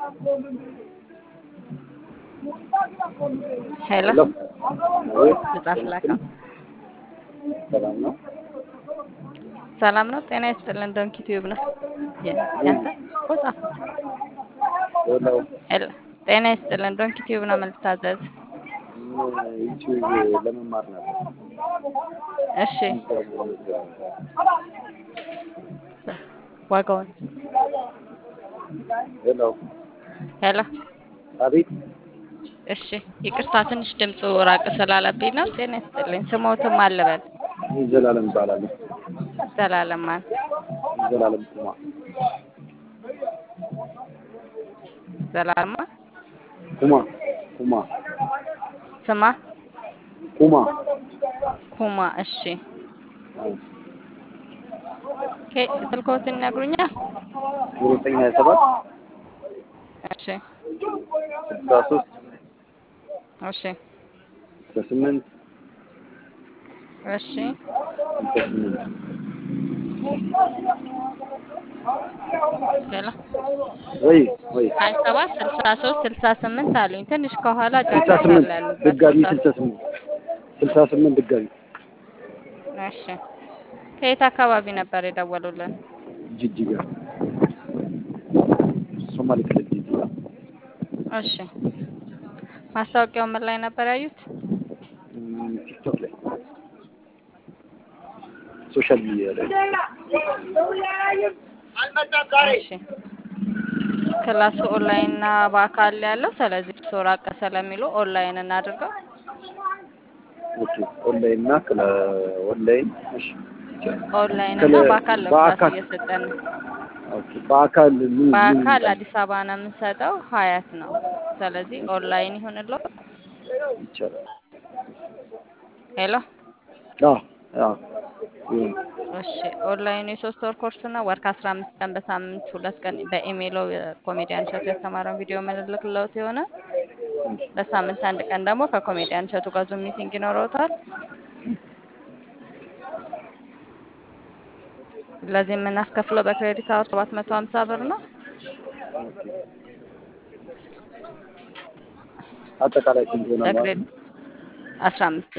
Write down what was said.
ሄሎ ሄሎ አቤት ልጻፍ ላከው። ሰላም ነው? ሰላም ነው። ጤና ይስጥልን። ዶንኪ ቲዩብ ነው የ- ያንተ እኮ ጻፍኩት። ሄሎ ሄሎ ጤና ይስጥልን። ዶንኪ ቲዩብ ነው የምልታዘዝ። ዩቲዩብ ለመማር ነበር። እሺ ዋጋውን ሄሎ ሄሎ አቤት እሺ ይቅርታ ትንሽ ድምፁ ራቅ ስላለብኝ ነው። ጤና ይስጥልኝ። ስሞትም አልበል ዘላለም እባላለሁ። ዘላለም ማን ዘላለም ኩማ ዘላለም ማን ኩማ ኩማ ስማ ኩማ ኩማ እሺ ኬ ስልክዎትን ይነግሩኛል? ዜሮ ዘጠኝ ሀያ ሰባት እሺ ስልሳ ሶስት እሺ ስልሳ ስምንት እሺ ስልሳ ስምንት ሌላ ወይ ወይ ሀያ ሰባት ስልሳ ሶስት ስልሳ ስምንት አሉኝ። ትንሽ ከኋላ ስልሳ ጫጫታ ስምንት አለ ያሉበት ድጋሚ ቦታ። ስልሳ ስምንት ስልሳ ስምንት ድጋሚ እሺ ከየት አካባቢ ነበር የደወሉልን? ጅጅጋ ሶማሌ ክልል ጅጅጋ እሺ ማስታወቂያው ምን ላይ ነበር ያዩት? እም፣ ቲክቶክ ላይ ሶሻል ሚዲያ ላይ እሺ ክላሱ ኦንላይን እና በአካል ያለው ስለዚህ እርስዎ ራቅ ስለሚሉ ኦንላይን እናድርገው። ኦኬ ኦንላይን እና ክላ ኦንላይን እሺ ኦንላይን ክለ- እና በአካል ነው ክላስ በአካል እየሰጠን ነው። ኦኬ በአካል ምን ምን በአካል ይላል? አዲስ አበባ ነው የምንሰጠው፣ ሀያት ነው። ስለዚህ ኦንላይን ይሁንልዎ። ይቻላል ሄሎ አዎ አዎ ይሁን እሺ ኦንላይኑ የሶስት ወር ኮርስ ነው። ወር ከአስራ አምስት ቀን በሳምንት ሁለት ቀን በኢሜይሎ ኮሜዲያን እሸቱ ያስተማረውን ቪዲዮ ምንልክለት የሆነ በሳምንት አንድ ቀን ደግሞ ከኮሜዲያን እሸቱ ጋር ዙም ሚቲንግ ይኖረውታል። ለዚህ የምናስከፍለው በክሬዲት አወር ሰባት መቶ ሀምሳ ብር ነው። አጠቃላይ ስንት ይሆናል ማለት ነው? በክሬዲት አስራ አምስት